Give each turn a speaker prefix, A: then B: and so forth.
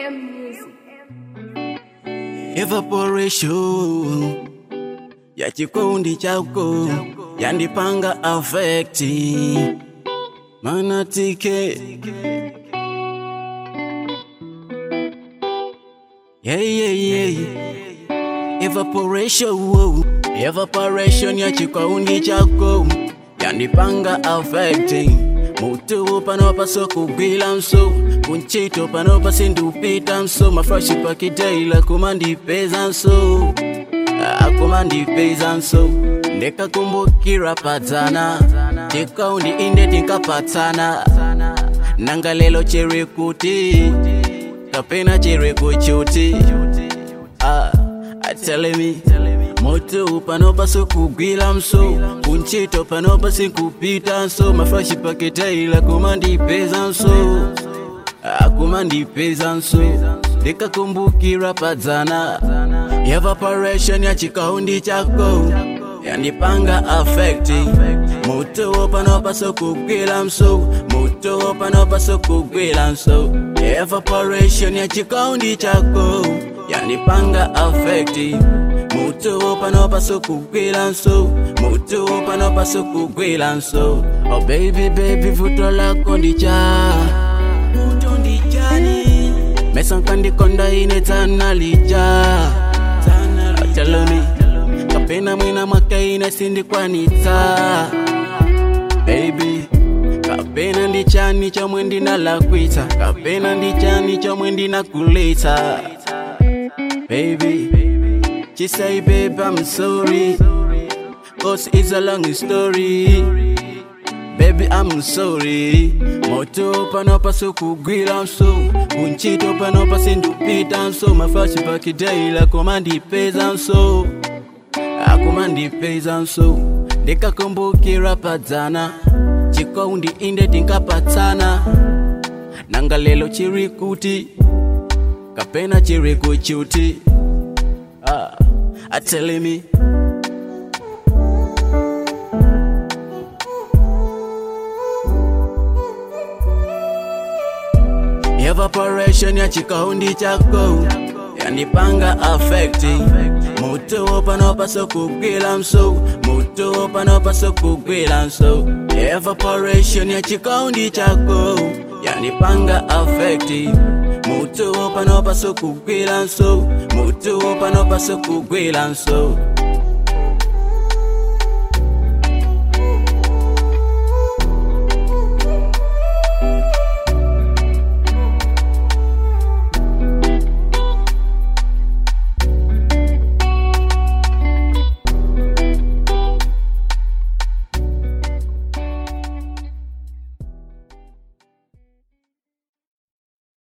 A: Music.
B: evaporation ya chikundi chako yandipanga afekti manatike yeah, yeah, yeah. evaporation evaporation ya chikundi chako yandipanga afekti mutu panopasa kugwila mso kunchito panopasa ndupita mso mafrashi pakitaila kumandipeza mso akumandipeza mso ndikakumbukira padzana tikaundi inde tinkapatsana nanga lelo chiri kuti kapena chiri kuchuti ah, atelemi moto panopasa kugwila mso kunchito panopasa kupita mso mafrashi pakitaila kumandipeza mso akumandipeza mso ndikakumbukira padzana evaporation ya chikaundi chako yandipanga afekti mutuwo panopasa kugwila mso mutuwo panopasa kugwila mso evaporation ya chikaundi chako yandipanga afekti mutuwo panopasa kugwila mso mutuwo panopasa kugwila mso oh baby baby vuto lako ndicha vuto ndichani mesankandikonda ine tanalija ateloni kapena mwina mwaka ine sindikwanitsa baby kapena ndichani chomwe ndinalakwitsa kapena ndichani chomwe ndinakulitsa baby she say babe i'm sorry cause it's a long story baby i'm sorry moto panopasa kugwira mso kunchito panopasa ndupita mso mafashi pakidaila komandipeza mso akumandipeza mso ndikakumbukira padzana chikaundi inde tinkapatsana nanga lelo chiri kuti kapena chiri kuchuti ah, atelemi evaporation ya chikaundi chako yandipanga afekti mutuwo panopasa kugwila mso mutuwo panopasa kugwila mso evaporation ya chikaundi chako yandipanga afekti mutuwo panopasa kugwila mso mutuwo panopasa kugwila mso